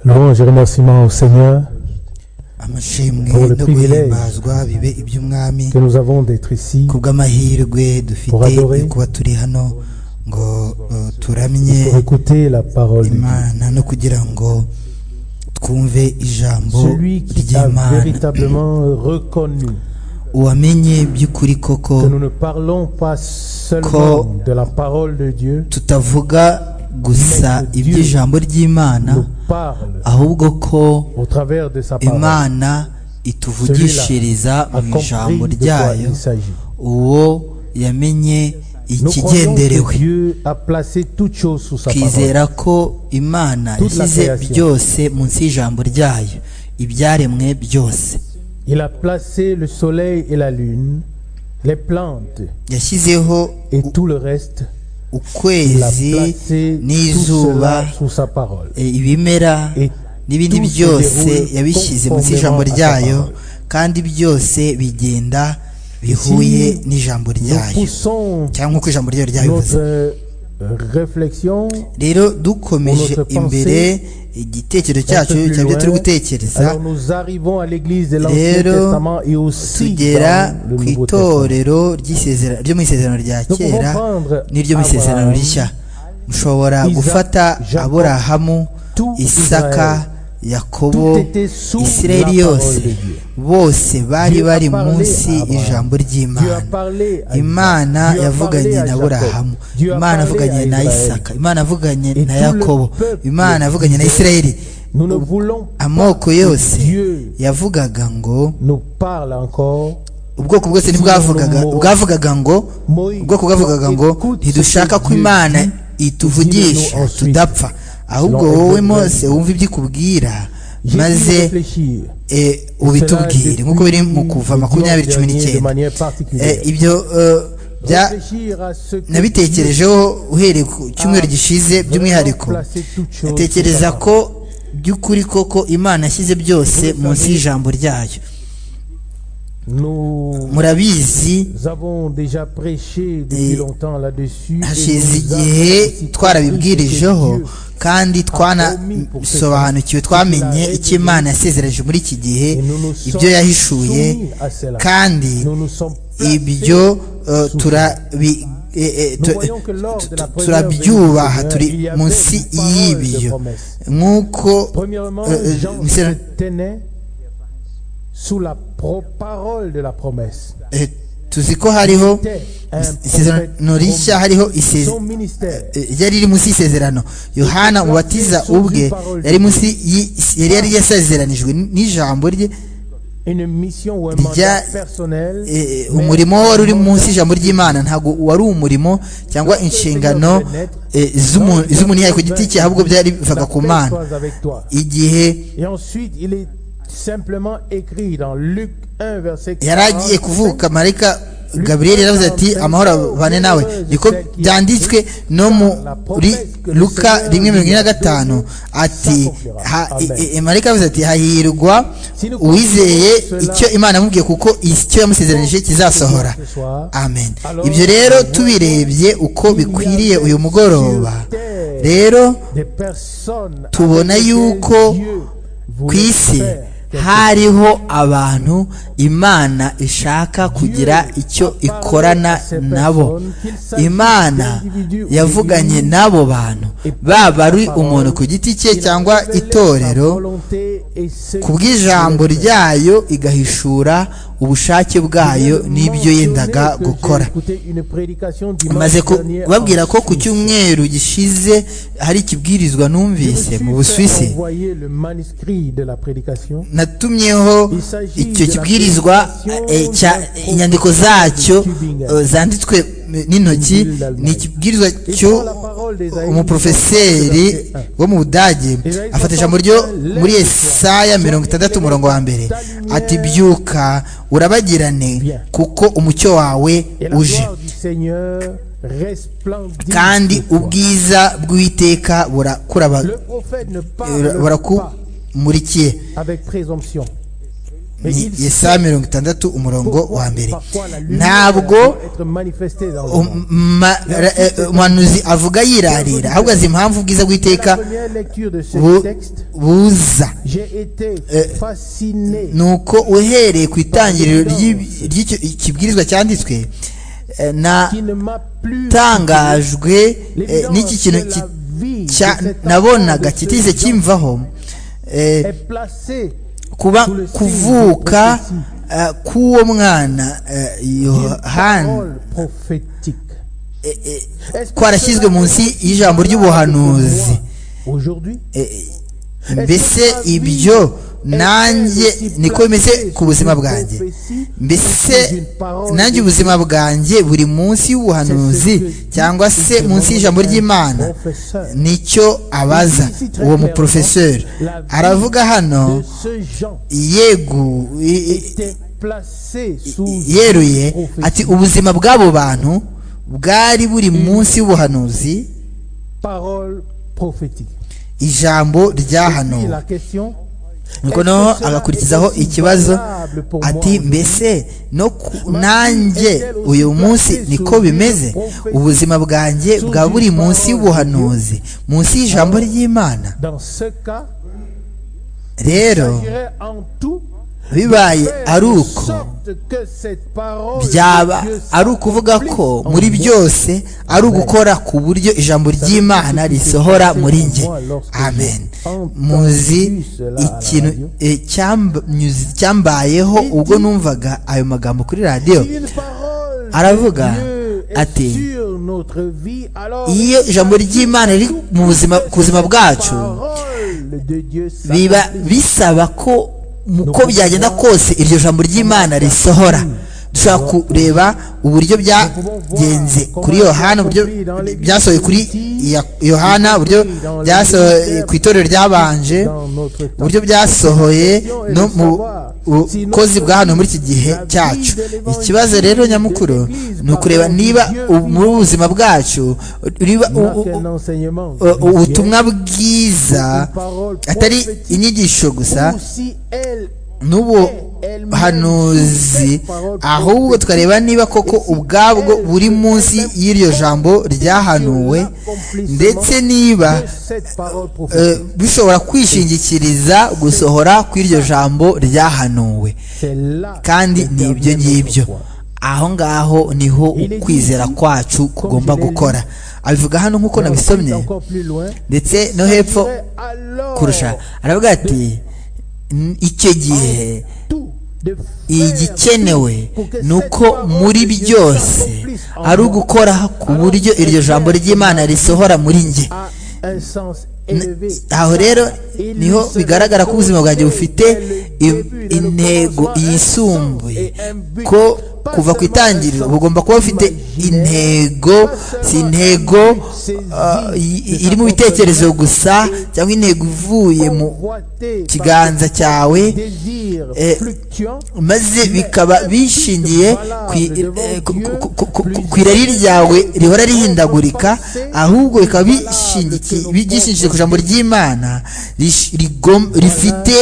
Louange et remerciements au Seigneur amashimwe Pour le no privilège. guhimbazwa bibe iby'umwami que nous avons d'être ici kubw'amahirwe Pour dufite adorer. yo kuba turi hano ngo uh, turamye pour écouter la parole de Dieu. imana no kugira ngo twumve ijambo Celui qui a ry'imana véritablement reconnu uwamenye by'ukuri koko que nous ne parlons pas seulement de la parole de Dieu, tutavuga gusa Mais que Dieu iby'ijambo ry'imana nous parle ahubwo ko au travers de sa parole, imana ituvugishiriza a mu compris ijambo de quoi ryayo il s'agit. uwo yamenye Nous croyons que ikigenderewe Dieu a placé toutes choses sous sa parole. twizera ko imana Toute la yashyize création. byose munsi y'ijambo ryayo ibyaremwe byose Il a placé le soleil et la lune, les plantes yashyizeho et u- tout le reste. Il a ukwezi placé tout n'izuba cela sous sa parole. e, ibimera Et n'ibindi tout se byose déroule yabishyize munsi y'ijambo conformément à sa ryayo parole. kandi byose bigenda bihuye Si n'ijambo Nous ryayo poussons cyangwa uko ijambo ryayo ryabivuze notre réflexion rero dukomeje notre pensée, imbere igitekerezo cyacu plus cyabyo turi loin. gutekereza Alors nous arrivons à l'église de l'Ancien Rero, Testament et aussi tugera dans le ku Nouveau Testament. itorero ry'isezera- ryo mu isezerano rya Nous pouvons kera prendre n'iryo mu isezerano Abraham, rishya mushobora Isaac, gufata Jacob, aburahamu tout isaka yakobo Tout était sous isirayeli la parole yose de Dieu. bose bari Dieu a bari parlé munsi à Abraham. ijambo Dieu a ry'imana parlé à imana Isaac. Dieu a parlé yavuganye à na Jacob. burahamu Dieu a imana parlé yavuganye à na Israël. isaka imana yavuganye Et na tout le yakobo peuple imana yavuganye na disait, isirayeli Nous ne voulons pas amoko yose Dieu yavugaga ngo nous parle encore. ubwoko bwose ntibwavugaga bwavugaga ngo Moïse, ubwoko bwavugaga ngo écoute ntidushaka ce que ko imana Dieu ituvugisha Dis-le-nous ensuite. tudapfa ahubwo Selon wowe Hébreux mose wumva ibyo ikubwira J'ai dû maze réfléchir. eh, ubitubwire Cela nk'uko biri mu depuis kuva le makumyabiri dimanche cumi dernier de n'icyenda manière Eh, particulière. ibyo eh, bya Réfléchir à ce que nabitekerejeho uhereye ku cyumweru Dieu gishize by'umwihariko a placé toutes choses ntekereza sous sa ko by'ukuri koko imana yashyize byose munsi y'ijambo ryayo parole. Nous murabizi avons déjà prêché Et depuis longtemps là-dessus. et hashize nous avons igihe aussi twarabibwirijeho compris que Dieu kandi twanasobanukiwe twamenye icyo imana yasezereje muri iki gihe Et nous nous sommes ibyo yahishuye soumis à cela. kandi Nous nous sommes ibyo placés eh, turabi eh, eh, tu- turabyubaha turi munsi y'ibyo nk'uko Premièrement, eh, Jean eh, se tenait sous la pro- parole de la promesse. eh, tuzi ko hariho C'était un isezerano prophète rishya hariho promis. isezerano Son ministère Eh, yari iri munsi y'isezerano yohana umubatiza ubwe yari munsi y'i- yari yari yasezeranijwe n'ijambo rye une mission ou un Rya- mandat personnel. Eh, mais umurimo wari uri un munsi mandat y'ijambo ry'imana ntabwo wari umurimo cyangwa inshingano eh, z'umu- z'umuntu yayo ku giti cye ahubwo byari bivaga ku mana d'apostles avec toi. igihe Et ensuite, il est simplement écrit dans Luc 1, verset yari 45, agiye kuvuka marayika gaburiyeli yaravuze ati amahoro abane nawe niko byanditswe no muri luka rimwe mirongo ine na gatanu ati ha- i- i- i- marayika yavuze ati hahirwa uwizeye icyo imana yamubwiye kuko icyo yamusezeranije kizasohora amen ibyo rero tubirebye uko bikwiriye uyu mugoroba rero des personnes tubona avec lesquelles yuko Dieu ku voulait isi faire quelque hariho abantu imana ishaka kugira icyo ikorana nabo imana yavuganye n'abo bantu baba ari umuntu ku giti cye Il cyangwa révélait sa itorero volonté et ce ku bw'ijambo qu'il voulait faire. ryayo igahishura ubushake bwayo n'ibyo yendaga gukora maze maze kubabwira ko ku cyumweru gishize hari ikibwirizwa numvise mu Busuwisi natumyeho icyo kibwirizwa eh, cya- inyandiko zacyo eh, zanditswe eh, n'intoki ni ikibwirizwa cy'umuprofeseri wo mu budage afata ijambo ryo muri esaya mirongo itandatu umurongo wa mbere ati byuka urabagirane kuko umucyo wawe uje kandi kandi ubwi ubwiza bw'uwiteka burakuraba- eh, burakumurikiye ni yesaya mirongo itandatu umurongo wa mbere ntabwo um- ma- ra- eh, umuhanuzi avuga yirarira ahubwo azi impamvu ubwiza bw'iteka bu- buza Eh, nuko uhereye ku itangiriro ry'i- ry'icyo- ikibwirizwa cyanditswe eh, tanga natangajwe eh, n'iki kintu ki- cya- nabonaga kitise kimvaho eh, kuba kuvuka eh, k'uwo mwana eh, yohani eh, eh, kwarashyizwe munsi y'ijambo ry'ubuhanuzi Eh, mbese ibyo nanjye niko bimeze ku buzima bwanjye mbese nanjye ubuzima bwanjye buri munsi y'ubuhanuzi cyangwa se munsi y'ijambo ry'imana nicyo abaza uwo muporofeseri aravuga hano yegu i- i- yeruye ati ubuzima bw'abo bantu bwari buri munsi y'ubuhanuzi ijambo ryahanuwe nuko noneho agakurikizaho ikibazo ati mbese no ku- nanjye uyu munsi niko bimeze ubuzima bwanjye bwa buri munsi y'ubuhanuzi munsi y'ijambo ry'imana rero bibaye ari uko byaba ari ukuvuga ko muri byose ari ugukora ku buryo ijambo ry'imana risohora muri njye amen muzi ikintu eh, cyamba- nyuzi- cyambayeho ubwo numvaga ayo magambo kuri radiyo aravuga ati, iyo ijambo ry'imana riri mu buzima ku buzima bwacu biba bisaba ko uko byagenda kose iryo jambo ry'imana risohora dushobora kureba uburyo byagenze kuri yohana uburyo byasohoye kuri Ya- yohana uburyo byasohoye ku itorero ryabanje uburyo byasohoye no mu bukozi bwa hano muri iki gihe cyacu ikibazo rero nyamukuru ni ukureba niba u- muri ubu buzima bwacu riba u- u- u- ubutumwa bwiza atari inyigisho gusa n'ubuhanuzi ahubwo tukareba niba koko ubwabwo buri munsi y'iryo jambo ryahanuwe ndetse niba eh, bishobora kwishingikiriza gusohora kw'iryo jambo ryahanuwe kandi ni ibyo ngibyo aho ngaho niho ukwizera kwacu kugomba gukora abivuga hano nk'uko nabisomye ndetse no hepfo kurusha aravuga ati "N- icyo gihe igikenewe ni uko muri byose ari ugukora ku buryo iryo jambo ry'imana risohora muri njye aho rero niho bigaragara ko ubuzima bwanjye bufite i- intego yisumbuye ko kuva ku itangiriro bugomba kuba bufite intego si intego ah, i- i- iri mu bitekerezo gusa cyangwa intego ivuye mu kiganza cyawe eh, maze bikaba bishingiye ku i- eh, ku- ku- ku- ku- ku- ku irari ryawe rihora rihindagurika ahubwo bikaba bishingiye bigishingikije ku ijambo ry'imana rish- rigom- rifite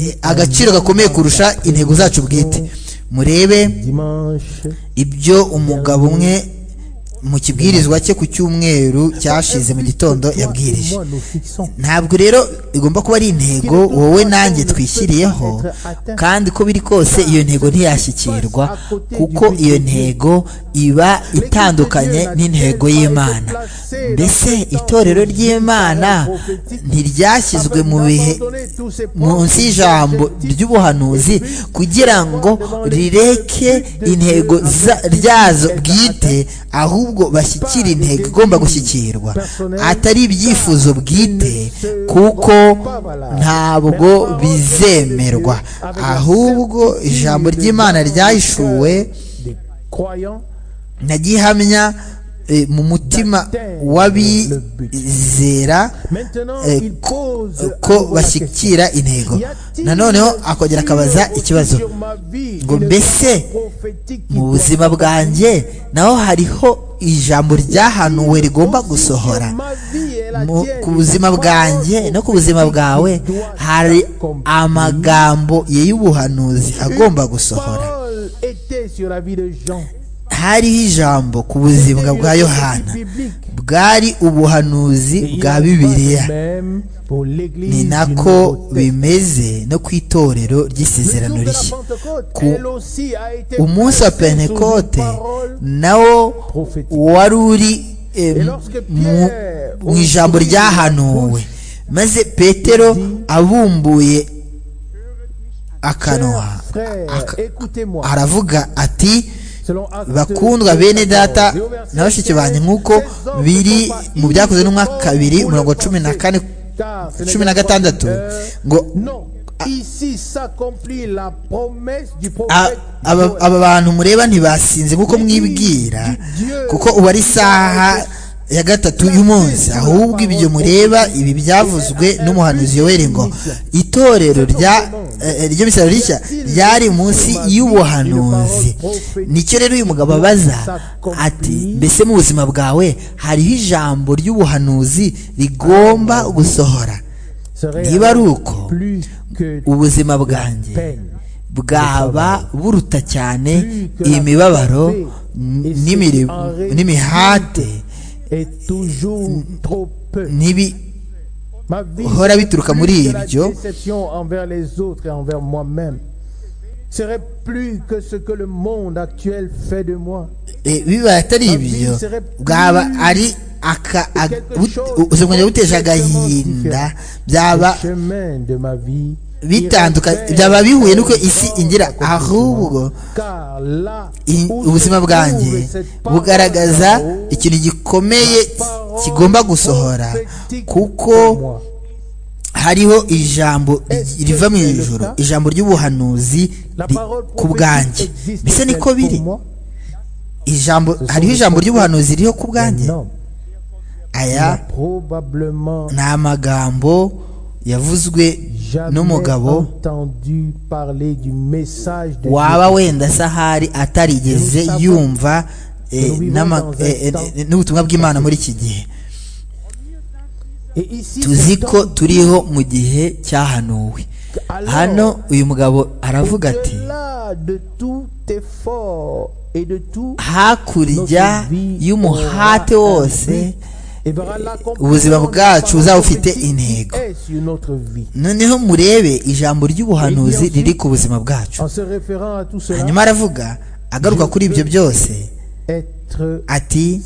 eh, agaciro gakomeye kurusha intego zacu bwite murebe ibyo umugabo umwe mu kibwirizwa cye ku cyumweru cyashize mu gitondo yabwirije ntabwo rero igomba kuba ari intego wowe nanjye twishyiriyeho kandi uko biri kose iyo ntego ntiyashyikirwa kuko iyo ntego iba itandukanye n'intego y'imana mbese itorero ry'imana ntiryashyizwe mu bihe munsi y'ijambo ry'ubuhanuzi kugira ngo rireke intego za- ryazo bwite ahubwo bashyikire intego igomba gushyikirwa atari ibyifuzo bwite kuko ntabwo bizemerwa ahubwo ijambo ry'imana ryahishuwe nagihamya eh, mu mutima w'abizera eh, ko- ko bashyikira intego nanoneho akongera akabaza ikibazo ngo mbese mu buzima bwanjye naho hariho ijambo ryahanuwe rigomba gusohora Mu- ku buzima bwanjye no ku buzima bwawe hari amagambo y'ubuhanuzi agomba gusohora hariho ijambo ku buzima bwa yohana bwari ubuhanuzi bwa bibiliya ni nako bimeze no ku itorero ry'isezerano rishya Ku- umunsi wa pentekote nawo wari uri eh, mu- mu ijambo ryahanuwe maze petero abumbuye akanwa aka- aravuga ati bakundwa bene data na bashiki banjye nk'uko biri mu byakozwe n'umwaka kabiri mirongo cumi na kane cumi na gatandatu ngo a- aba- aba bantu mureba ntibasinze nk'uko mwibwira kuko ubu ari isaha ya gatatu y'umunsi ahubwo ibyo mureba ibi byavuzwe n'umuhanuzi yoweri ngo itorero rya eh, ryo misaro rishya ryari munsi y'ubuhanuzi nicyo rero uyu mugabo abaza ati mbese mu buzima bwawe hariho ijambo ry'ubuhanuzi rigomba gusohora niba ari uko ubuzima bwanjye bwaba buruta cyane imibabaro n'imiri- n'imihate n'ibihora bituruka muri ibyo serait plus que ce que le monde actuel fait de moi. eh, bibaye atari ibyo bwaba ari aka ag- but- ubuzima bwanjye buteje agahinda byaba Chemin de ma vie. bitandukanye irrévérend, byaba bihuye n'uko isi ingira ahubwo Car là i- où ubuzima se bwanjye trouve cette parole bugaragaza haut, ikintu gikomeye kigomba gusohora kuko hariho ijambo ri- riva mu ijoro ijambo ry'ubuhanuzi ri- ku bwanjye mbese niko biri ijambo hariho ijambo ry'ubuhanuzi ririho ku bwanjye aya probablement ni amagambo yavuzwe n'umugabo entendu parler du message de waba wenda se ahari atarigeze yumva eh, n'ama- eh, eh, eh, n'ubutumwa bw'imana muri iki gihe Dieu. Et ici, tuzi c'est ko turiho mu gihe cyahanuwe alors, hano uyu mugabo aravuga ati au-delà de tout effort et de tout hakurya y'umuhate wose ubuzima bwacu uzaba ufite intego noneho murebe ijambo ry'ubuhanuzi riri ku buzima bwacu hanyuma aravuga agaruka kuri ibyo byose ati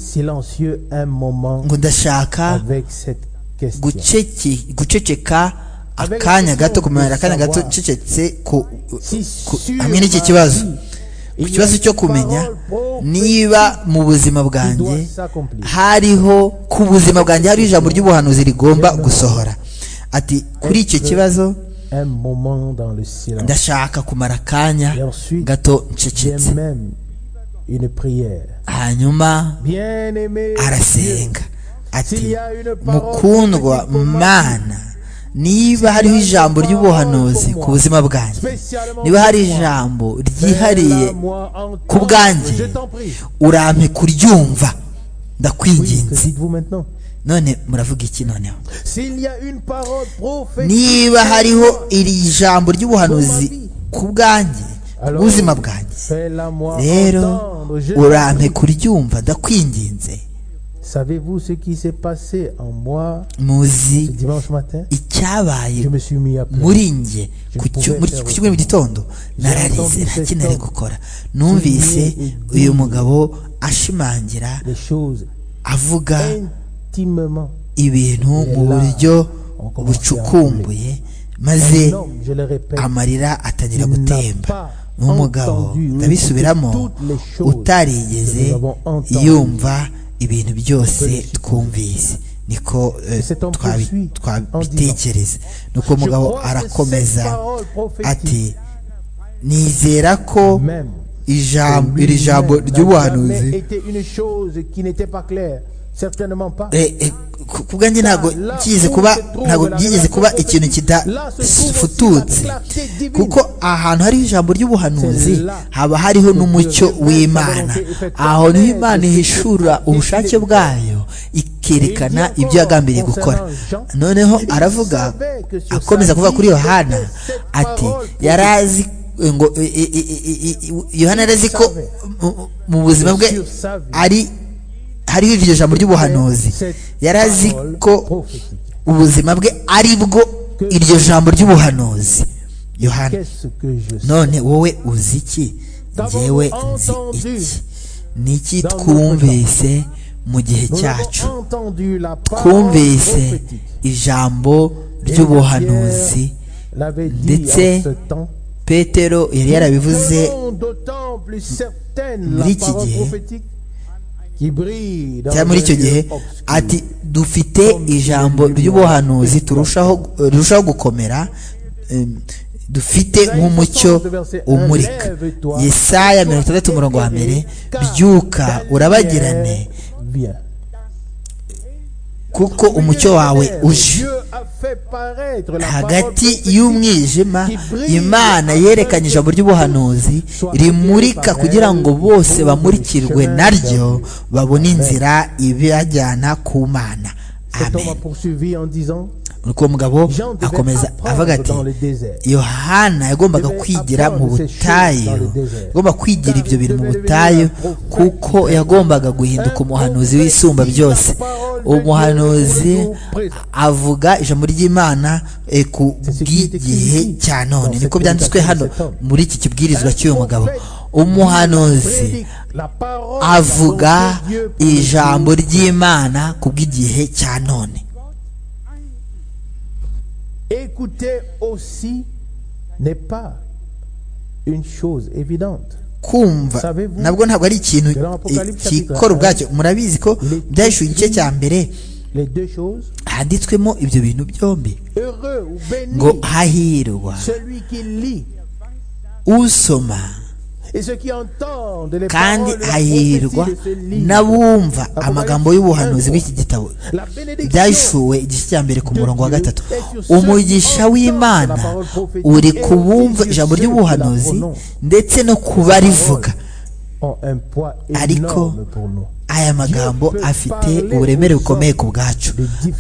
ngo ndashaka guceki- guceceka akanya gato kumenyera akanya gato ncecetse ku- ku- hamwe n'iki kibazo ku kibazo cyo kumenya niba mu buzima bwanjye hariho ku buzima bwanjye hariho ijambo ry'ubuhanuzi rigomba gusohora ati kuri icyo kibazo ndashaka kumara akanya gato ncecetse hanyuma arasenga ati mukundwa mana niba hariho ijambo ry'ubuhanuzi ku buzima bwanjye niba hari ijambo ryihariye ku bwanjye urampe kuryumva ndakwinginze none muravuga iki noneho niba hariho iri jambo ry'ubuhanuzi ku bwanjye ku bw'ubuzima bwanjye rero urampe kuryumva ndakwinginze Savez-vous ce qui s'est passé en moi muzi ce dimanche matin icyabaye Je me suis mis à pleurer. muri njye ku cyo- muri- ku cyumweru mu gitondo nararize nta kintu nari gukora numvise uyu mugabo ashimangira Les choses avuga intimement. ibintu mu buryo bucukumbuye maze Un homme, je le répète, amarira atangira gutemba n'umugabo ndabisubiramo utarigeze yumva ibintu byose twumvise niko eh, twabi- twabitekereza nuko umugabo arakomeza ati nizera ko même. ijambo Lui-même iri jambo n'a jamais ry'ubuhanuzi été une chose qui n'était pas claire. Certainement pas. Eh, eh, ku- ku bwanjye ntabwo byigeze kuba ntabwo byigeze kuba ikintu kidafututse kuko ahantu hariho ijambo ry'ubuhanuzi haba hariho n'umucyo w'imana aho niho imana ihishura ubushake bwayo ikerekana ibyo yagambiriye gukora noneho aravuga akomeza kuvuga kuri yohana ati yari azi ngo i- i- i- i- i- yohana yari azi ko mu- mu buzima bwe ari hariho iryo jambo ry'ubuhanuzi yari azi ko ubuzima bwe ari bwo iryo jambo ry'ubuhanuzi yohana Qu'est-ce que je sais none wowe uzi iki ngewe nzi iki ni iki twumvise mu gihe Nous cyacu avons entendu la parole twumvise prophétique. ijambo ry'ubuhanuzi l'avait dit ndetse en ce temps. petero yari yarabivuze Selon d'autant plus certaine muri la iki parole gihe, prophétique qui brille dans cyangwa muri icyo un gihe lieu obscur. ati dufite ijambo ry'ubuhanuzi turushaho rirushaho gukomera em, dufite nk'umucyo umurika yesaya mirongo itandatu umurongo wa mbere byuka urabagirane Bien. kuko umucyo wawe uje Dieu a fait paraître la parole hagati prophétique y'umwijima imana yerekanye ijambo ry'ubuhanuzi rimurika kugira ngo bose bamurikirwe naryo babone inzira ibajyana ku mana Cet homme amen a poursuivi en disant nuko uwo mugabo akomeza avuga ati yohana yagombaga kwigira mu butayu yagomba kwigira ibyo bintu mu butayu kuko yagombaga guhinduka umuhanuzi w'isumba byose umuhanuzi avuga ijambo ry'imana eh, ku bw'igihe cya none niko byanditswe hano muri iki kibwirizwa cy'uyu mugabo umuhanuzi la parole avuga dont Dieu ijambo ry'imana ku bw'igihe cya none Écouter aussi n'est pas une chose évidente. kumva Savez-vous nabwo ntabwo ari ikintu Dans Apocalypse eh, kikora ubwacyo murabizi ko byahishuwe igice cya mbere Les deux choses, handitswemo ibyo bintu byombi heureux ou béni, ngo hahirwa celui qui lit usoma et ceux qui entendent les kandi paroles de la hahirwa prophétie de ce livre. n'abumva amagambo y'ubuhanuzi bw'iki gitabo La bénédiction byahishuwe igice cya mbere ku murongo wa gatatu umugisha w'imana uri ku bumva ijambo ry'ubuhanuzi ndetse no ku barivuga ont un poids Ariko- énorme pour nous. aya magambo afite uburemere bukomeye ku bwacu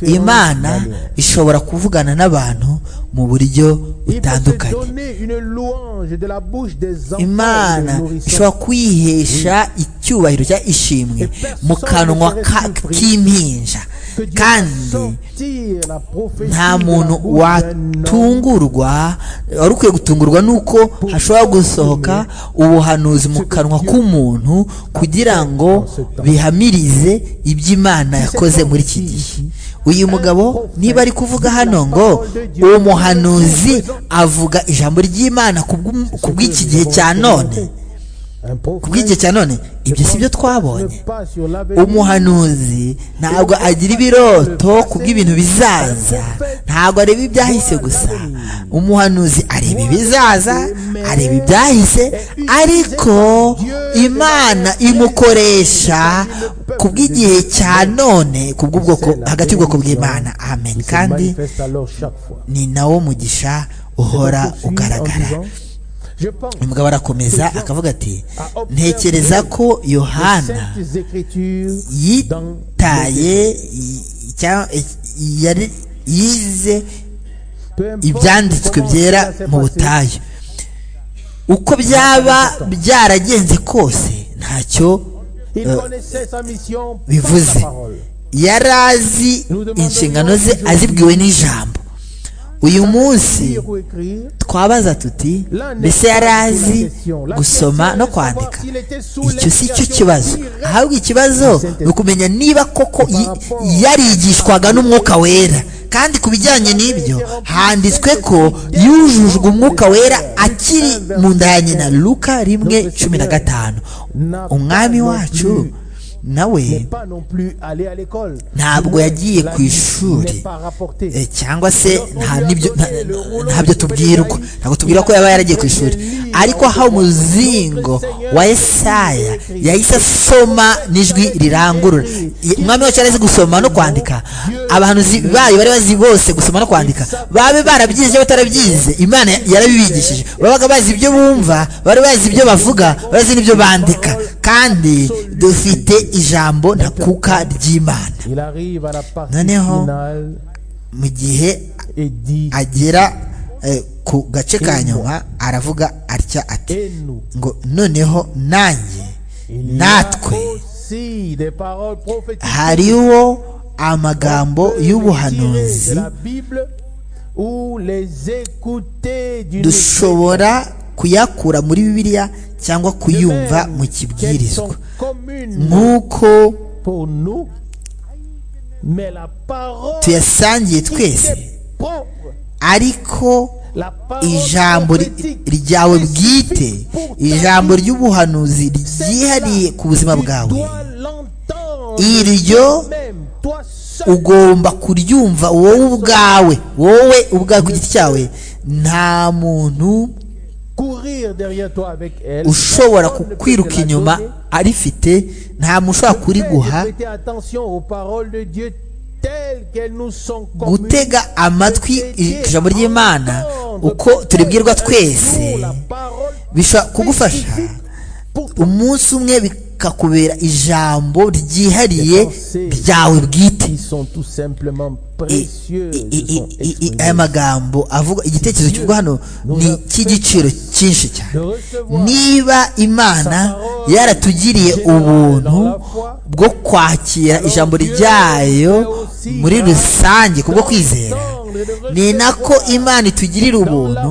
imana ishobora kuvugana n'abantu mu buryo Il peut se butandukanye donner une louange de la bouche des enfants et imana des nourrissons. ishobora kwihesha icyubahiro cya ishimwe mu kanwa ka- k'impinja Que Dieu fasse kandi sortir la prophétie nta de la muntu bouche d'un homme. watungurwa wari ukwiye gutungurwa nuko hashobora gusohoka ubuhanuzi mu kanwa k'umuntu kugira ngo bihamirize iby'imana yakoze muri iki gihe uyu mugabo niba ari kuvuga hano ngo uwo muhanuzi avuga ijambo ry'imana ku bw'um- ku bw'iki gihe cya none Un ku prophète bw'igihe cya none ibyo si ne byo twabonye pas sur l'avenir. umuhanuzi ntabwo agira ibiroto ku bw'ibintu bizaza ntabwo areba ibyahise gusa umuhanuzi areba ibizaza areba ibyahise ariko imana imukoresha ku bw'igihe cya none ku bw'ubwoko hagati y'ubwoko bw'imana amen Il se kandi manifeste alors chaque fois. ni nawo mugisha uhora ugaragara Je pense uyu mugabo arakomeza akavuga ati ntekereza ko que yohana saintes écritures dans yitaye i- icya- i- yari yize Peu importe ibyanditswe comment byera cela s'est mu passé, butayu uko byaba byaragenze kose ntacyo il eh, connaissait sa mission par bivuze sa parole. yari azi inshingano ze azibwiwe n'ijambo uyu munsi Lire ou écrire, twabaza tuti mbese yari azi gusoma no kwandika icyo si cyo kibazo ahubwo ikibazo ni ukumenya niba koko yi- yarigishwaga n'umwuka wera kandi ku bijyanye n'ibyo handitswe ko yujujwe umwuka wera akiri mu nda ya nyina luka rimwe cumi na gatanu umwami wacu nawe n'est pas non plus allé à l'école. ntabwo yagiye La ku ishuri n'est pas rapportée. Eh, cyangwa se nta n'ibyo nta- nta- ntabyo tubwirwa ntabwo tubwira ko yaba yaragiye ku ishuri ariko aho umuzingo wa Yesaya yahise asoma n'ijwi rirangurura umwami wacu yari azi gusoma no kwandika abahanuzi bayo bari bazi bose gusoma no kwandika babe barabyize cyangwa batarabyize imana yarabibigishije babaga bazi ibyo bumva bari bazi ibyo bavuga bazi n'ibyo bandika kandi dufite ijambo ntakuka ry'imana noneho mu gihe agera ku gace ka nyuma aravuga atya ati ngo noneho nanjye natwe hariho amagambo y'ubuhanuzi dushobora kuyakura muri bibiliya cyangwa kuyumva mu kibwirizwa nk'uko tuyasangiye twese ariko ijambo ryawe bwite ijambo ry'ubuhanuzi ryihariye ku buzima bwawe iryo ugomba kuryumva wowe ubwawe wowe ubwawe ku giti cyawe nta muntu ushobora kukwiruka inyuma arifite nta muntu ushobora kuriguha gutega amatwi ijambo ry'imana uko turibwirwa twese bishobora kugufasha umunsi umwe bikakubera ijambo ryihariye ryawe bwite aya magambo avuga igitekerezo cy'ubwo hano ni icy'igiciro cyinshi cyane niba imana yaratugiriye ubuntu bwo kwakira ijambo ryayo muri rusange kubwo kwizera ni nako imana itugirira ubuntu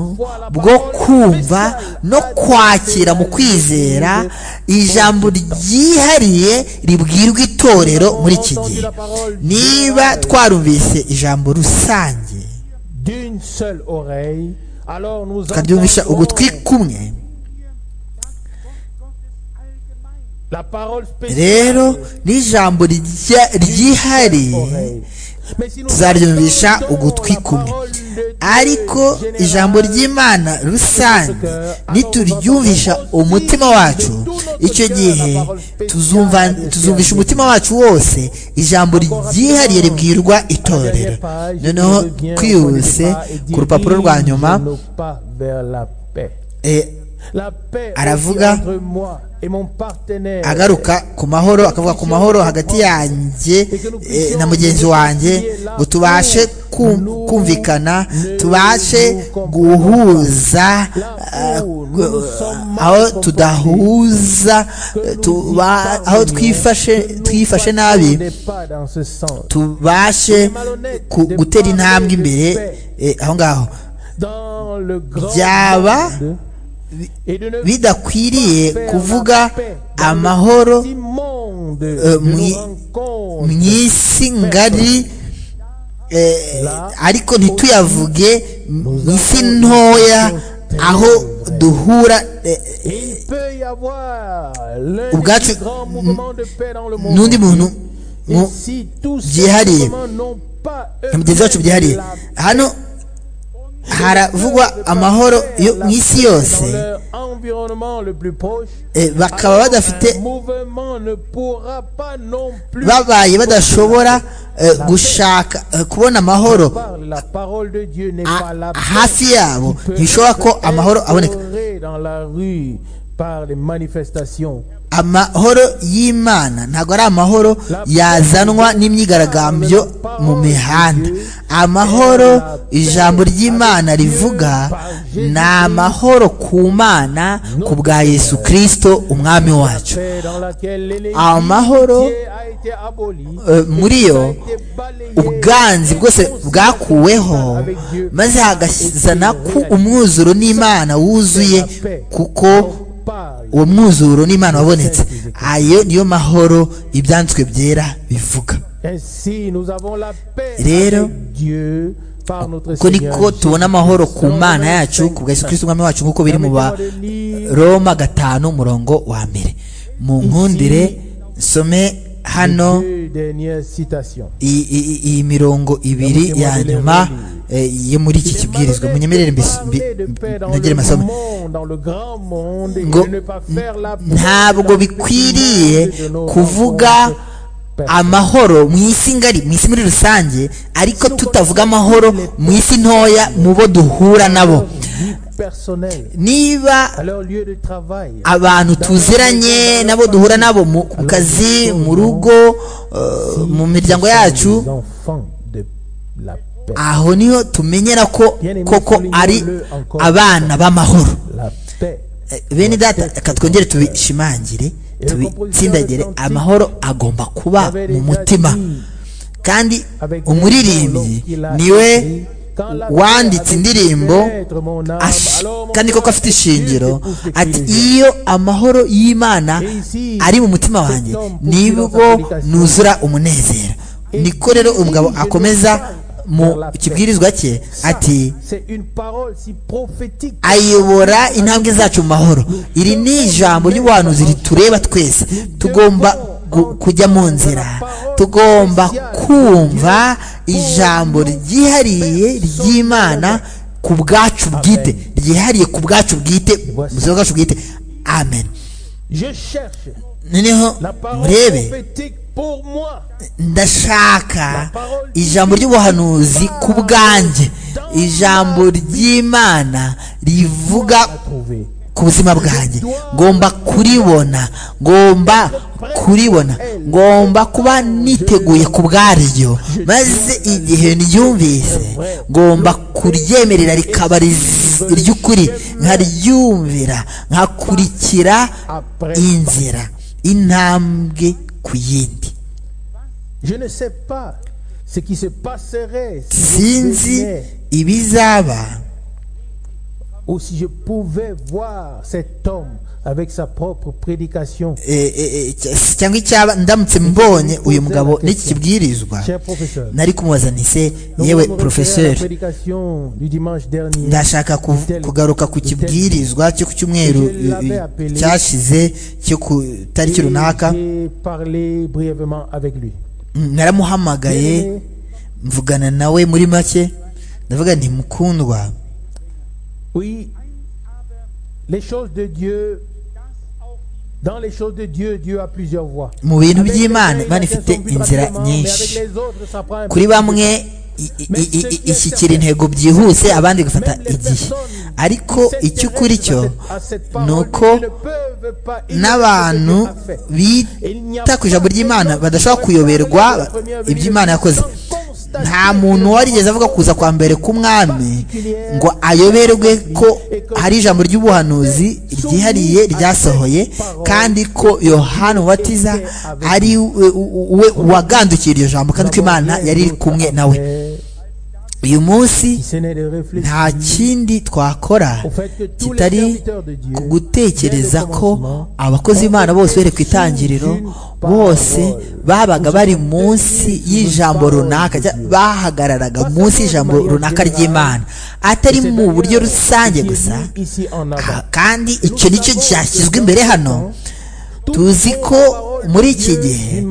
bwo kumva no kwakira mu kwizera ijambo ryihariye ribwirwa itorero muri iki gihe niba twarumvise ijambo rusange tukaryumvisha ugutwi kumwe rero n'ijambo ryihariye tuzaryumvisha ugutwi kumwe ariko ijambo ry'imana rusange nituryumvisha umutima wacu icyo gihe tuzumvisha umutima wacu wose ijambo ryihariye ribwirwa itorero noneho twihuse ku rupapuro rwa nyuma aravuga agaruka ku mahoro akavuga ku mahoro hagati yanjye na mugenzi wanjye ngo tubashe kumvikana tubashe guhuza aho tudahuza aho twifashe nabi tubashe gutera intambwe imbere aho ngaho byaba bidakwiriye kuvuga amahoro mu isi ngari ariko ntituyavuge mu isi ntoya aho duhura ubwacu n'undi muntu byihariye mugenzi wacu byihariye hano haravugwa amahoro yo mu isi yose bakaba badafite babaye badashobora gushaka kubona amahoro hafi yabo ntibishobora ko amahoro aboneka amahoro y'imana ntabwo ari amahoro yazanwa n'imyigaragambyo mu mihanda amahoro ijambo ry'imana rivuga ni amahoro ku mana ku bwa yesu kirisito umwami wacu amahoro muri yo ubwanzi bwose bwakuweho maze hagazana ko umwuzuro n'imana wuzuye kuko uwo mwuzuro n'imana wabonetse ayo niyo mahoro ibyanditswe byera bivuga rero ko niko tubona amahoro ku mana yacu ku bwa Yesu Kristo umwami wacu nk'uko biri mu ba Roma gatanu umurongo wa mbere mu nkundire nsome hano iyi mirongo ibiri ya nyuma eh, yo muri iki kibwirizwa munyemerere mbis- mbi- nogere masomo ngo n- ntabwo bikwiriye kuvuga amahoro mu isi ngari mu isi muri rusange ariko tutavuga amahoro mu isi ntoya mu bo duhura nabo niba abantu tuziranye nabo duhura nabo mu ku kazi mu rugo eh, mu miryango yacu aho niho tumenyera ko koko ari abana b'amahoro Eh, bene data reka twongere tubishimangire tubitsindagire amahoro agomba kuba mu mutima kandi umuririmbyi niwe wanditse indirimbo ash- kandi koko afite ishingiro ati iyo amahoro y'imana ari mu mutima wanjye nibwo nuzura umunezero niko rero umugabo akomeza mu kibwirizwa cye ati ayobora intambwe zacu mu mahoro iri ni ijambo ry'ubuhanuzi ritureba twese tugomba gu- kujya mu nzira tugomba kumva ijambo ryihariye ry'imana ku bwacu bwite ryihariye ku bwacu bwite mu buzima bwacu bwite amen noneho murebe ndashaka ijambo ry'ubuhanuzi ku bwanjye ijambo ry'imana rivuga ku buzima bwanjye ngomba kuribona ngomba kuribona ngomba kuba niteguye ku bwaryo maze igihe ryumvise ngomba kuryemerera rikaba riz- iry'ukuri nkaryumvira nkakurikira inzira intambwe ku yindi sinzi ibizaba ou si je pouvais voir cet homme avec sa propre prédication. eh, eh, eh, cy- cyangwa icyaba ndamutse mbonye uyu mugabo n'iki kibwirizwa Cher professeur, nari kumubaza nise nous allons yewe refaire la porofeseri prédication du dimanche dernier. ndashaka kuv- kugaruka ku kibwirizwa cyo ku cyumweru eh, eh, cyashize cyo ku tariki runaka J'ai parlé brièvement avec lui. Mm, naramuhamagaye mvugana nawe muri make ndavuga nti mukundwa Oui, les choses de Dieu, dans les choses de Dieu, Dieu a plusieurs voies. mu bintu Avec by'imana les uns, imana il y en a ifite qui sont plus inzira rapidement, mais avec nyinshi les autres, ça prend un kuri peu bamwe i- i- i- i- ishyikira intego byihuse abandi igafata igihe ariko icy'ukuri cyo ni uko n'abantu bita ku ijambo ry'imana badashobora kuyoberwa iby'imana yakoze nta muntu warigeze avuga kuza kwa mbere k'umwami ngo ayoberwe ko hari ijambo ry'ubuhanuzi ryihariye ryasohoye kandi ko yohana ubatiza ari we- we wagandukiye iryo jambo kandi ko imana yari iri kumwe nawe uyu munsi nta kindi twakora kitari ku gutekereza ko abakozi b'imana bose bere ku itangiriro bose babaga bari munsi y'ijambo runaka cya- bahagararaga munsi y'ijambo runaka ry'imana atari mu buryo rusange gusa ici en avant. ka- kandi icyo nicyo cyashyizwe imbere hano tuzi ko muri iki gihe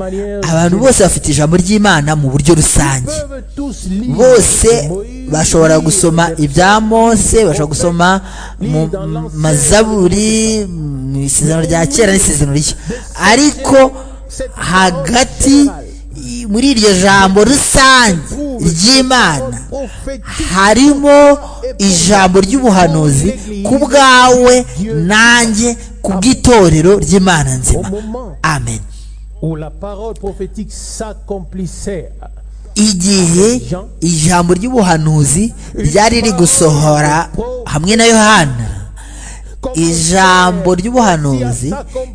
abantu bose bafite ijambo ry'imana mu buryo rusange Peuvent tous lire bose Moïse, bashobora gusoma ibya mose bashobora gusoma mu mazaburi mu isezerano rya kera n'isezerano rishya ariko hagati i- muri iryo jambo rusange ry'imana prophétique, harimo ijambo ry'ubuhanuzi ku bwawe nanjye ku bw'itorero ry'imana nzima amen où la parole prophétique s'accomplissait. igihe ijambo ry'ubuhanuzi ryari riri gusohora hamwe na yohana ijambo ry'ubuhanuzi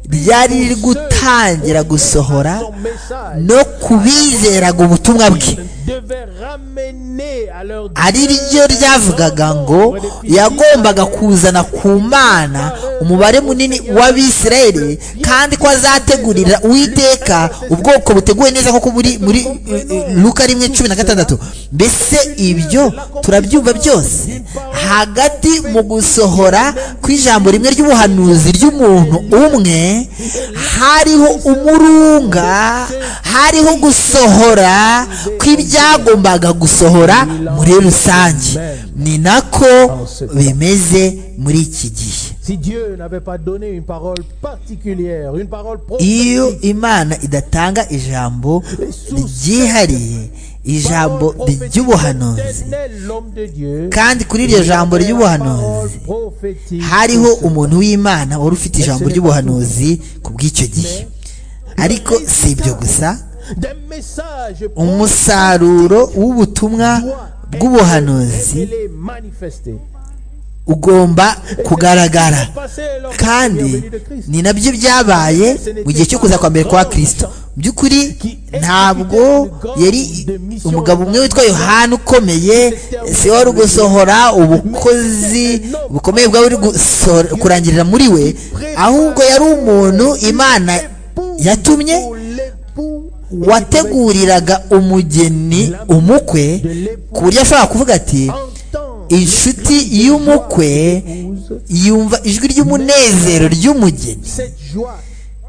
ryari riri gutangira gusohora Son message no kubizeraga ubutumwa bwe devait ramener à leur ari ryo ryavugaga ngo yagombaga kuzana ku mana umubare munini w'abisirayeli kandi ko azategurira uwiteka ubwoko buteguwe neza kuko buri muri eh, eh, luka rimwe cumi na gatandatu mbese ibyo turabyumva byose hagati mu gusohora kw'ijambo rimwe ry'ubuhanuzi ry'umuntu umwe hariho umurunga hariho gusohora kw'ibyagombaga gusohora muri rusange ni nako bimeze muri iki gihe Si Dieu n'avait pas donné une parole particulière, une parole iyo prophétique, imana idatanga ijambo ryihariye ijambo parole prophétique, ry'ubuhanuzi l'éternel, l'homme de Dieu, kandi kuri iryo jambo avait la parole ry'ubuhanuzi prophétique. hariho umuntu w'imana wari ufite ijambo ry'ubuhanuzi ku bw'icyo gihe ariko si ibyo gusa Des messages umusaruro w'ubutumwa bw'ubuhanuzi révélés, manifestés. ugomba kugaragara Passé leur kandi venue de Christ. ni nabyo byabaye mu gihe cyo kuza kwa mbere kwa kristo mu by'ukuri ntabwo yari umugabo umwe witwa yohani ukomeye si we wari gusohora ubukozi bukomeye bwari buri gusohora- kurangirira muri we ahubwo yari umuntu imana yatumye Pour l'époux wateguriraga umugeni umukwe ku buryo ashobora kuvuga ati entend inshuti y'umukwe yumva ijwi ry'umunezero ry'umugeni cette joie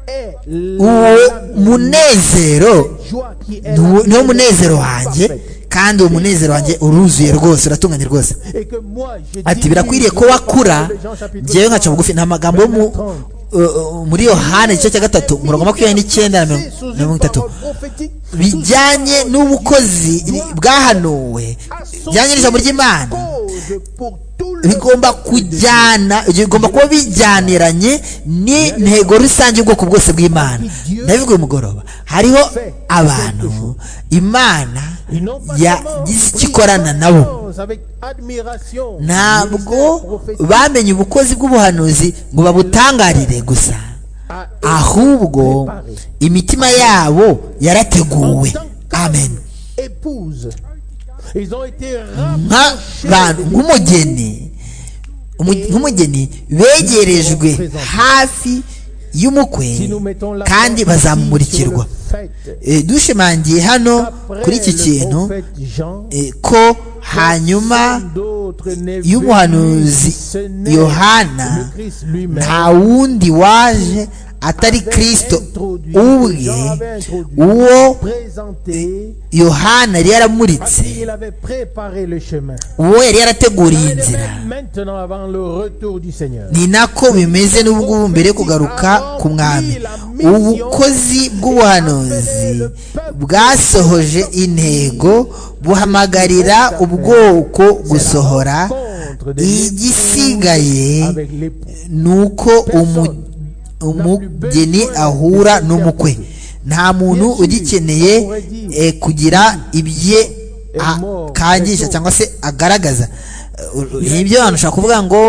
est uwo la munezero joie qui est ni uwo- la niwo munezero wanjye parfaite. kandi uwo munezero wanjye uruzuye rwose uratunganye rwose Et que moi, je ati dirige birakwiriye ko wakura de Jean chapitre njyewe nkaca bugufi nta magambo yo mu uh, uh, muri yohana igice cya gatatu umurongo wa makumyabiri n'icyenda na mirongo- na mirongo itatu bijyanye n'ubukozi bwahanuwe bijyanye n'ijambo ry'imana bigomba kujyana bigomba kuba bijyaniranye n'intego rusange y'ubwoko bwose bw'imana ndabivuga uyu mugoroba hariho abantu imana yagize icyo ikorana nabo ntabwo bamenye ubukozi bw'ubuhanuzi ngo babutangarire gusa ahubwo imitima yabo yarateguwe amen épouse ils ont été nk'abantu nk'umugeni umu- nk'umugeni begerejwe hafi y'umukwe kandi bazamumurikirwa Eh, dushimangiye hano kuri iki kintu eh, ko hanyuma y'umuhanuzi yohana nta wundi waje atari kristo ubwe uwo yohana yari yaramuritse Il avait préparé le chemin. uwo yari yarateguriye Elle est inzira même Maintenant, avant le retour du Seigneur. ni nako bimeze n'ubwo mbere yo kugaruka ku mwami ubukozi bw'ubuhanuzi bwasohoje intego buhamagarira ubwoko gusohora igisigaye Avec l'époux. ni uko umu- umugeni ahura n'umukwe nta muntu ugikeneye eh, kugira ibye akangisha cyangwa se agaragaza Eh, nibyo abantu ushobora kuvuga ngo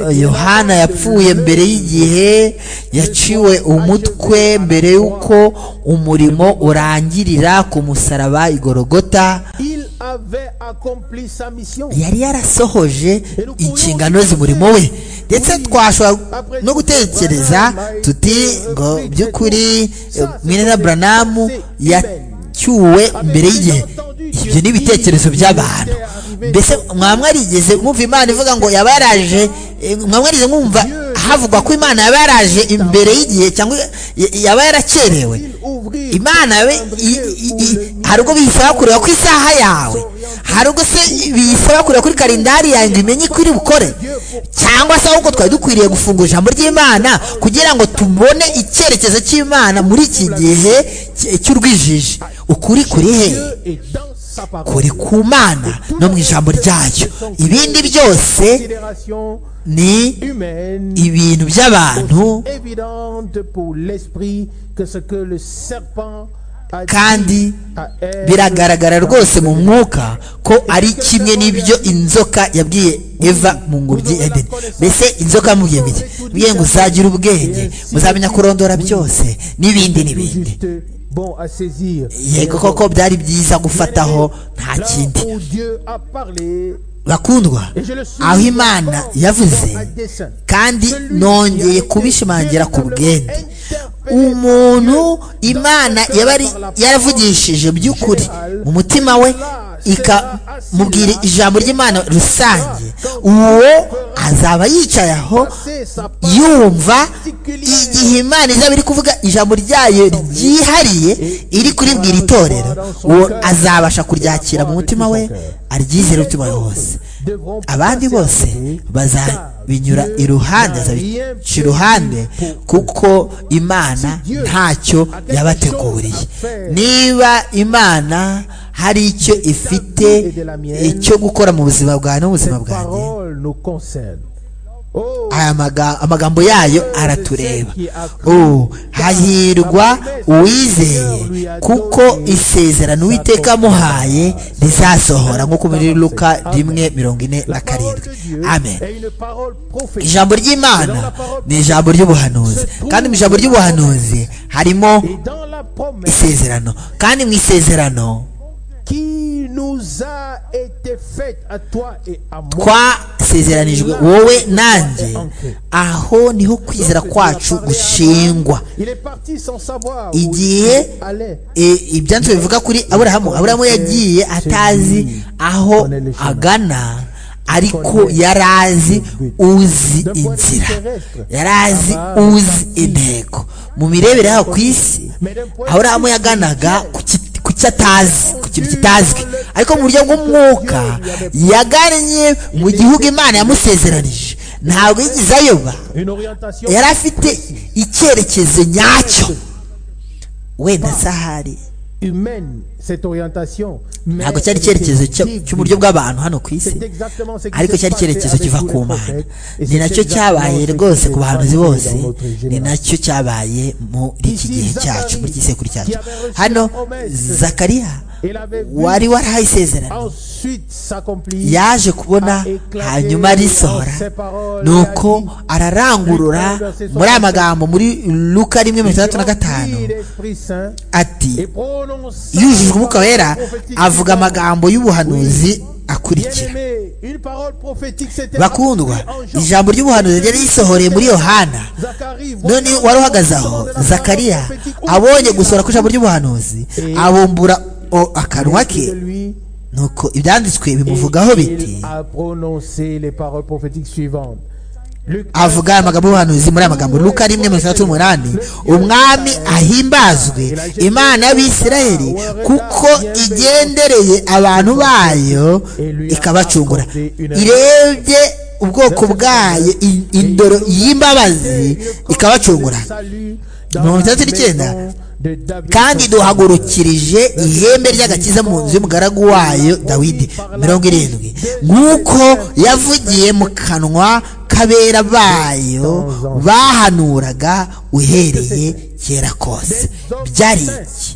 eh, yohana yapfuye mbere y'igihe yaciwe umutwe mbere y'uko umurimo urangirira ku musaraba i gorogota Il avait accompli sa mission. yari yarasohoje inshingano z'umurimo we ndetse twashobora no gutekereza tuti ngo by'ukuri eh, mwene na buranamu yacyuwe mbere y'igihe ibyo ni ibitekerezo by'abantu mbese mwaba mwarigeze mwumva imana ivuga ngo yaba yaraje eh, mwaba mwarigeze mwumva havugwa ko imana yaba yaraje imbere y'igihe cyangwa y- yaba yarakerewe Il ouvrit imana we i- i- i- hari ubwo biyisaba kureba ku isaha yawe hari ubwo se biyisaba kureba kuri kalendari yawe ngo imenye ko iri bukore cyangwa se ahubwo twari dukwiriye gufungura ijambo ry'imana kugira ngo tubone icyerekezo cy'imana muri iki gihe cy- cy'urwijiji ukuri kuri he Dieu et dans sa parole. kuri ku mana no mu ijambo ryayo ibindi byose Considération ni humaine. ibintu by'abantu évidente pour l'esprit que ce que le serpent a Kandi dit à Ève biragaragara dans rwose mu le mwuka ko ari kimwe n'ibyo inzoka yabwiye eva mu ngobyi ya edeni mbese inzoka yamubwiye biti mbwiye ngo uzagira ubwenge muzamenya kurondora byose n'ibindi Tout n'ibindi juste bon à saisir. yego koko byari byiza gufataho nta Là kindi où Dieu a parlé, bakundwa aho imana yavuze kandi nongeye kubishimangira ku bwende umuntu imana yabari yaravugishije by'ukuri mu mutima we ikamubwira ijambo ry'imana rusange uwo azaba yicaye aho yumva igihe imana izaba iri kuvuga ijambo ryayo ryihariye iri kuribwira itorero uwo azabasha kuryakira mu mutima we aryizere umutima we wose abandi bose bazabinyura iruhande bazabica iruhande kuko imana ntacyo yabateguriye niba imana hari icyo ifite icyo gukora mu buzima bwawe n'ubuzima bwanjye aya amagambo yayo aratureba hahirwa uwizeye kuko isezerano uwiteka amuhaye rizasohora nk'uko muri luka rimwe mirongo ine na karindwi amen ijambo ry'imana ni ijambo ry'ubuhanuzi kandi mu ijambo ry'ubuhanuzi harimo isezerano kandi mu isezerano twasezeranijwe wowe nanjye aho niho kwizera kwacu gushingwa igihe ibyanditswe bivuga kuri aburahamu aburahamu yagiye atazi aho agana ariko yari azi uzi inzira yari azi uzi intego mu mirebere yaho ku isi aburahamu yaganaga ku kiti ku cyo atazi ku kintu kitazwi ariko mu buryo bw'umwuka yagannye mu gihugu imana yamusezeranije ntabwo yigize ayoba yari afite icyerekezo nyacyo wenda sahari ntabwo cyari icyerekezo cy'uburyo bw'abantu hano ku isi ariko cyari icyerekezo kiva ku mana ni nacyo cyabaye rwose ku bahanuzi bose ni nacyo cyabaye muri iki gihe cyacu muri iki gisekuru cyacu hano zakariya wari warahaye isezerano yaje kubona hanyuma risohora nuko ararangurura muri aya magambo muri luka rimwe mirongo itandatu na gatanu ati yujujwe umwuka wera avuga amagambo y'ubuhanuzi akurikira bakundwa ijambo ry'ubuhanuzi ryari risohoreye muri yohana none wari uhagaze aho zakariya abonye gusohora ku ijambo ry'ubuhanuzi abumbura akanwa ke nuko ibyanditswe bimuvugaho biti avuga amagambo y'ubuhanuzi muri aya magambo luka rimwe mirongo itandatu n'umunani umwami ahimbazwe imana y'abisirayeli kuko igendereye abantu bayo ikabacungura irebye ubwoko bwayo indoro y'imbabazi ikabacungura mirongo itandatu n'icyenda kandi duhagurukirije ihembe ry'agakiza mu nzu y'umugaragu wayo dawidi mirongo irindwi nk'uko yavugiye mu kanwa k'abera bayo bahanuraga uhereye kera kose byari iki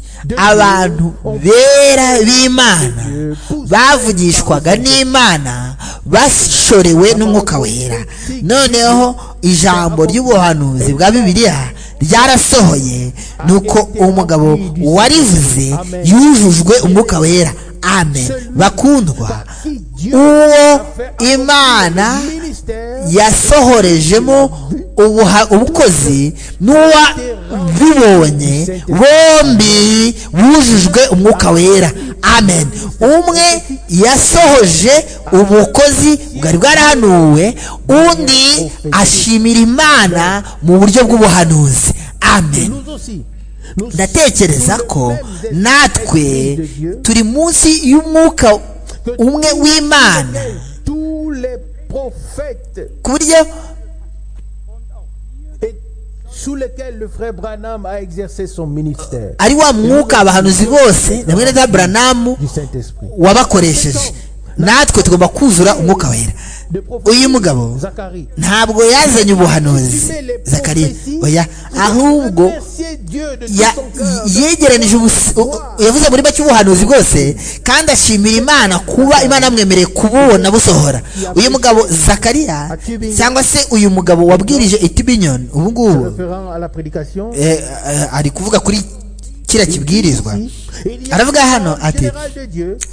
abantu bera b'imana bavugishwaga n'imana bashorewe n'umwuka wera noneho ijambo ry'ubuhanuzi bwa bibiliya ryarasohoye nuko umugabo warivuze yujujwe umwuka wera amen bakundwa uwo imana yasohorejemo ubukozi n'uwabibonye bombi bujujwe umwuka wera amen umwe yasohoje ubukozi bwari bwarahanuwe undi ashimira imana mu buryo bw'ubuhanuzi amen ndatekereza ko natwe turi munsi y'umwuka umwe w'imana ku buryo sous lequel le frère Branham a exercé son ministère. ari wa mwuka abahanuzi bose na mwene za Branham wabakoresheje natwe tugomba kuzura umwuka wera uyu mugabo ntabwo yazanye ubuhanuzi zakariya oya ahubwo yegeranije yavuze muri make ubuhanuzi bwose kandi ashimira imana kuba imana yamwemereye kububona busohora uyu mugabo zakariya cyangwa se uyu mugabo wabwirije itibinyoni ubu ngubu ari kuvuga kuri kiriya kibwirizwa aravuga hano ati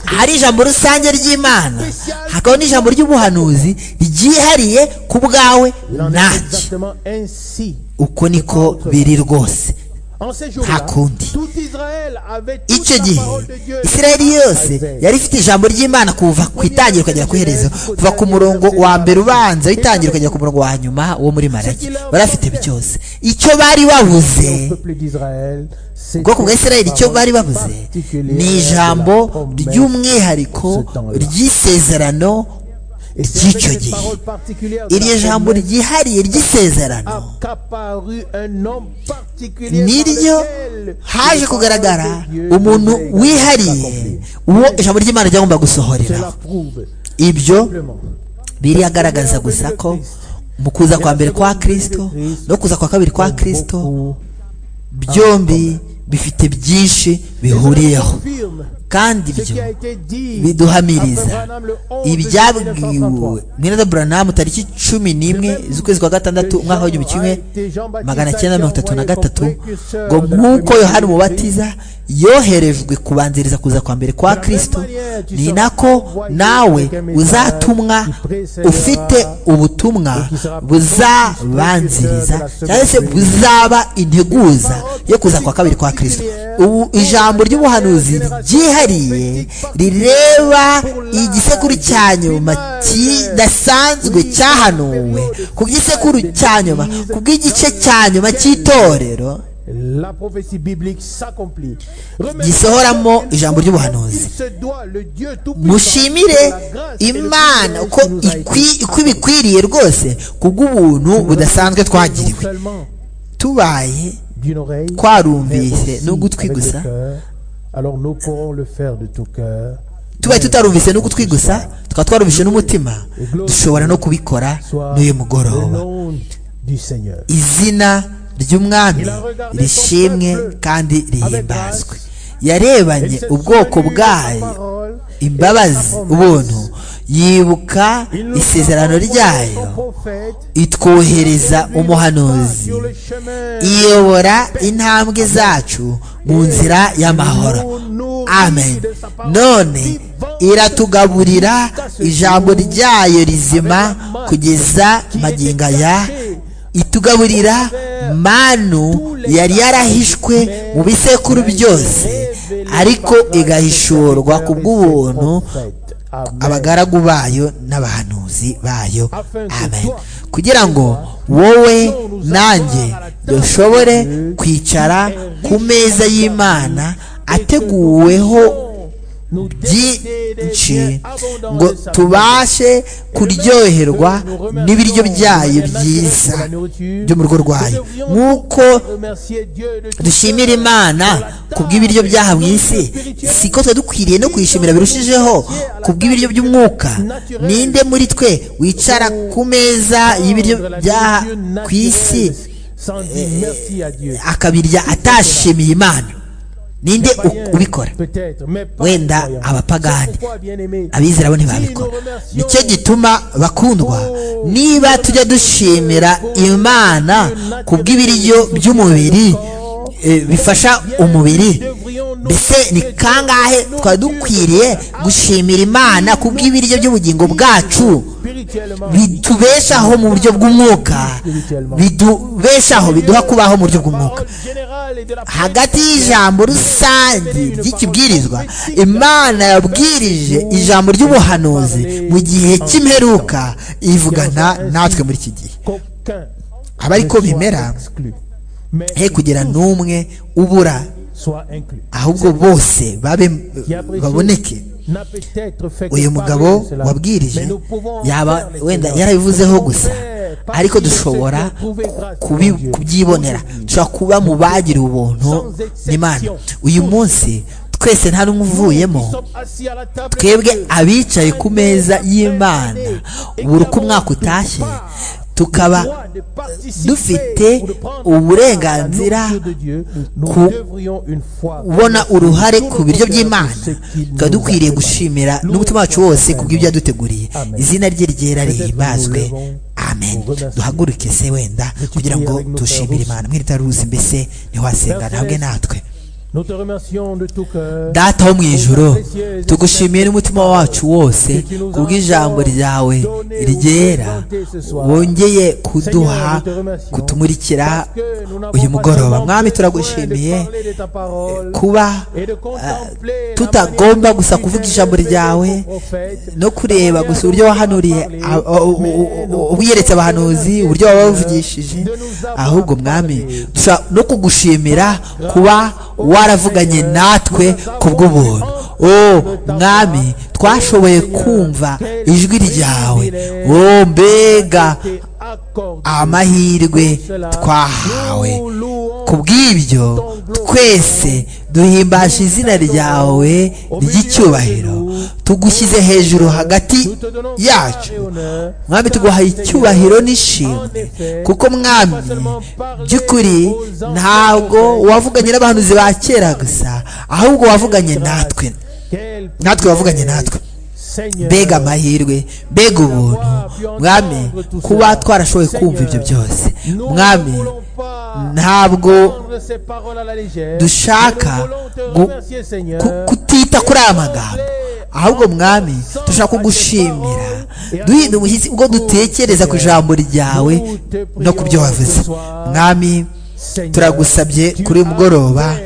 hari ijambo rusange ry'imana hakabaho n'ijambo ry'ubuhanuzi ryihariye ku bwawe nanjye uko niko biri rwose nta kundi icyo gihe isirayeli yose yari ifite ijambo ry'imana kuva ku itangira ukagera ku iherezo kuva ku murongo wa mbere ubanza w'itangira ukagera ku murongo wa nyuma wo muri marage barafite byose icyo bari babuze ubwoko bwa isirayeli icyo bari babuze ni ijambo ry'umwihariko ry'isezerano ry'icyo gihe iryo jambo ryihariye ry'isezerano niryo haje kugaragara umuntu wihariye uwo ijambo ry'imana ryagomba gusohorera ibyo biriyagaragaza gusa ko mu kuza kwa mbere kwa kirisito no kuza kwa kabiri kwa kirisito byombi bifite byinshi bihuriyeho kandi ibyo biduhamiriza ibyabwiwe mwene buranamu tariki cumi n'imwe z'ukwezi kwa gatandatu umwaka w'igihumbi kimwe magana cyenda mirongo itatu na gatatu ngo nk'uko yohani umubatiza yoherejwe kubanziriza kuza kwa mbere kwa kirisito ni nako nawe uzatumwa ufite ubutumwa buzabanziriza cyangwa se buzaba integuza yo kuza kwa kabiri kwa kirisito ubu ijambo ry'ubuhanuzi ryihariye rireba igisekuru cya nyuma kidasanzwe cyahanuwe ku gisekuru cya nyuma ku bw'igice cya nyuma cy'itorero gisohoramo ijambo ry'ubuhanuzi mushimire imana uko ibikwiriye rwose kubw'ubuntu budasanzwe twagiriwe tubaye twarumvise n'ugutwi gusa tubaye tutarumvise n'ugutwi gusa tukaba twarumvise n'umutima dushobora no kubikora n'uyu mugoroba izina ry'umwami rishimwe kandi rihimbazwe yarebanye ubwoko bwayo imbabazi ubuntu yibuka isezerano ryayo itwohereza umuhanuzi iyobora intambwe zacu mu nzira y'amahoro amen none iratugaburira ijambo ryayo rizima kugeza magingo aya itugaburira manu yari yarahishwe mu bisekuru byose ariko igahishurwa ku bw'ubuntu abagaragu bayo n'abahanuzi bayo amen kugira ngo wowe nanjye dushobore kwicara ku meza y'imana ateguweho byinshi ngo tubashe kuryoherwa n'ibiryo byayo byiza byo mu rugo rwayo nk'uko dushimira imana ku bw'ibiryo byaha mu isi si ko tuba dukwiriye no kuyishimira birushijeho ku bw'ibiryo by'umwuka ninde muri twe wicara ku meza y'ibiryo byaha ku isi akabirya atashimiye imana ninde ubikora wenda abapagani abizera bo ntibabikora nicyo gituma bakundwa niba tujya dushimira imana ku bw'ibiryo by'umubiri bifasha umubiri mbese ni kangahe twari dukwiriye gushimira imana ku bw'ibiryo by'ubugingo bwacu bitubeshaho mu buryo bw'umwuka bitubeshaho biduha kubaho mu buryo bw'umwuka hagati y'ijambo rusange ry'ikibwirizwa imana yabwirije ijambo ry'ubuhanuzi mu gihe cy'imperuka ivugana natwe muri iki gihe aba ariko bimera he kugira n'umwe ubura ahubwo bose baboneke uyu mugabo wabwirije yaba wenda yarabivuzeho gusa ariko dushobora kubyibonera dushobora kuba mu bagira ubuntu n'imana uyu munsi twese nta n'umwe uvuyemo twebwe abicaye ku meza y'imana buri uko umwaka utashye tukaba dufite uburenganzira kubona uruhare ku biryo by'imana tukaba dukwiriye gushimira n'umutima wacu wose ku bw'ibyo yaduteguriye izina rye ryera rihimbazwe amen duhaguruke se wenda kugira ngo dushimire imana mwirita ruzi mbese ntiwasenga ntabwe natwe Nous te remercions de tout cœur. data wo mu ijoro tugushimiye n'umutima wacu wose kubw'ijambo ryawe ryera wongeye kuduha kutumurikira uyu mugoroba mwami turagushimiye kuba ah, tutagomba gusa kuvuga ijambo ryawe no kureba gusa uburyo wahanuriye ah, u- u- u- ubwiyeretse abahanuzi uburyo wabavugishije ahubwo mwami dushobora no kugushimira kuba waravuganye natwe ku bw'ubuntu o mwami twashoboye kumva ijwi ryawe o mbega amahirwe twahawe kubw'ibyo twese duhimbasha izina ryawe ry'icyubahiro tugushyize hejuru hagati yacu mwami tuguhaye icyubahiro n'ishimwe kuko mwami by'ukuri ntabwo wavuganye n'abahanuzi ba kera gusa ahubwo wavuganye natwe natwe wavuganye natwe mbega amahirwe mbega ubuntu mwami kuba twarashoboye kumva ibyo byose mwami ntabwo dushaka gu- ku- kutita kuri aya magambo ahubwo mwami dushaka kugushimira duhinda umushyitsi ubwo dutekereza ku ijambo ryawe no ku byo wavuze mwami turagusabye kuri uyu mugoroba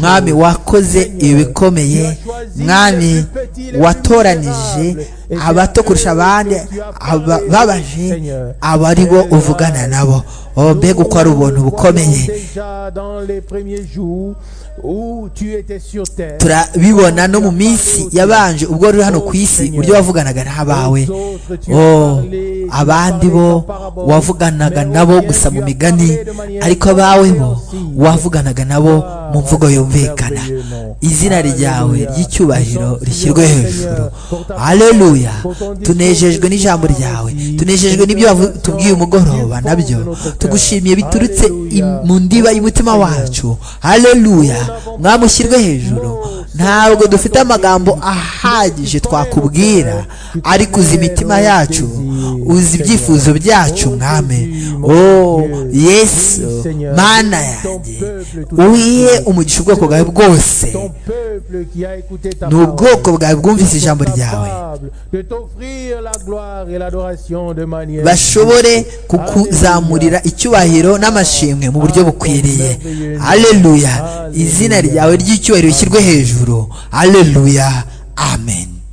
mwami wakoze ibikomeye mwami watoranije abato kurusha abandi ababaje aba ari bo uvugana nabo oh mbega uko ari ubuntu bukomeye Déjà dans les premiers jours où tu étais sur terre. turabibona no mu minsi yabanje ubwo ruri hano ku isi uburyo wavuganaga n'abawe oh, abandi bo wavuganaga nabo gusa mu migani ariko abawe bo wavuganaga nabo mu mvugo yumvikana izina ryawe ry'icyubahiro rishyirwe hejuru aleluya tunejejwe n'ijambo ryawe tunejejwe n'ibyo wavu- tubwiye umugoroba nabyo tugushimiye biturutse im- mu ndiba y'umutima wacu aleluya mwamushyirwe hejuru ntabwo dufite amagambo ahagije twakubwira ariko uzi imitima yacu uzi ibyifuzo byacu mwame oh yesu mana yanjye uhiye umugisha ubwoko bwawe bwose Ton peuple qui a écouté ta ni ubwoko parole bwawe bwumvise ijambo ryawe capable de t'offrir la gloire et l'adoration de manière bashobore kukuzamurira icyubahiro n'amashimwe mu buryo bukwiriye aleluya izina ryawe ry'icyubahiro rishyirwe hejuru aleluya amen